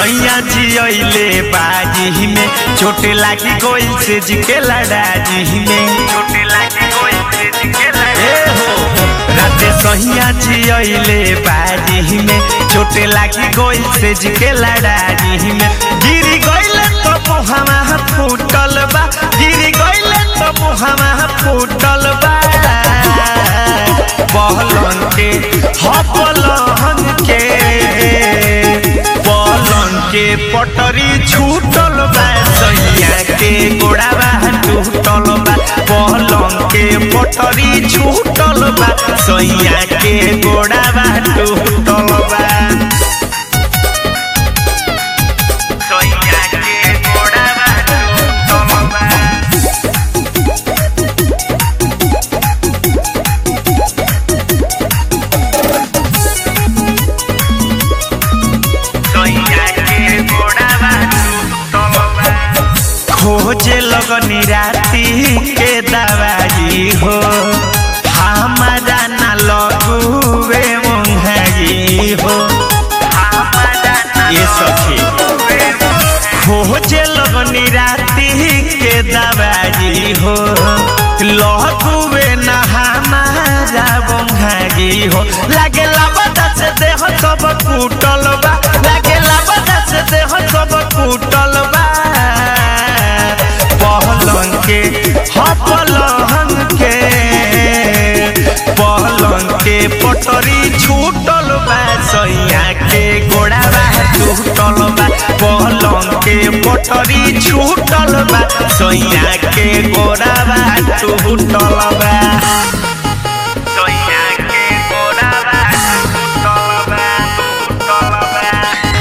सैया जियले बाजी में चोट लागी गोइल से जिके लड़ाजी में चोट लागी गोइल से जिके लड़ा हो राते सैया जियले बाजी में चोट लागी गोइल से जिके लड़ाजी में गिरी गइल तो मुहावा फूटल बा गिरी गइल तो मुहावा फूटल बा बहलन के हपलन के पलन के पटरी छूटल बा सैया के गोड़ाबा टूटल बा पलन के पटरी छूटल बा सैया के गोड़ाबा टूटल बा सैया के गोड़ाबा टूटल बा खोजे लगनी राती के दवाई हो हमारा न लगुवे मुंहगी हो ये सखी खोजे लगनी राती के दवाई हो लगुवे न हमारा मुंहगी हो लागे लाबदा से देह सब कुटल बा लागे लाबदा से देह सब कुटल बा पहलन के हपलन के पहलन के पटरी छूटल बा सैया के गोड़ाबा टूटल बा पहलन के पटरी छूटल बा सैया के गोड़ाबा टूटल बा सैया के गोड़ाबा टूटल बा टूटल बा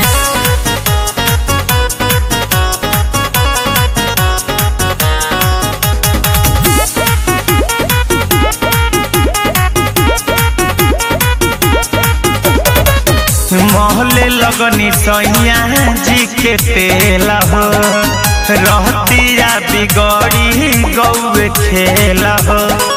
महले लगनी सैया जी के तेल हो रहतिया बिगड़ी गौए खेल हो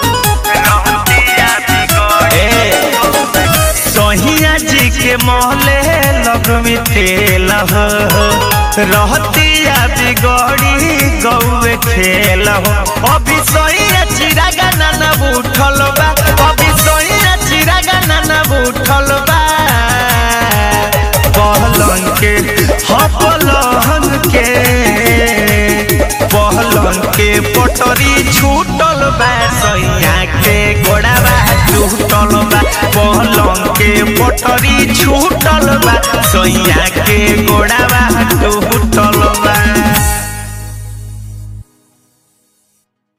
सहिया जी के महले लगमी तेल हो रहतिया बिगड़ी गौए खेल हो अभी सैया चिरागा नाना उठल बा अभी सैया चिरागा नाना उठल बा पहलन के हपलन के पहलन के पटरी छूटल बा सैया के गोड़ाबा टूटल बा पहलन के पटरी छूटल बा सैया के गोड़ाबा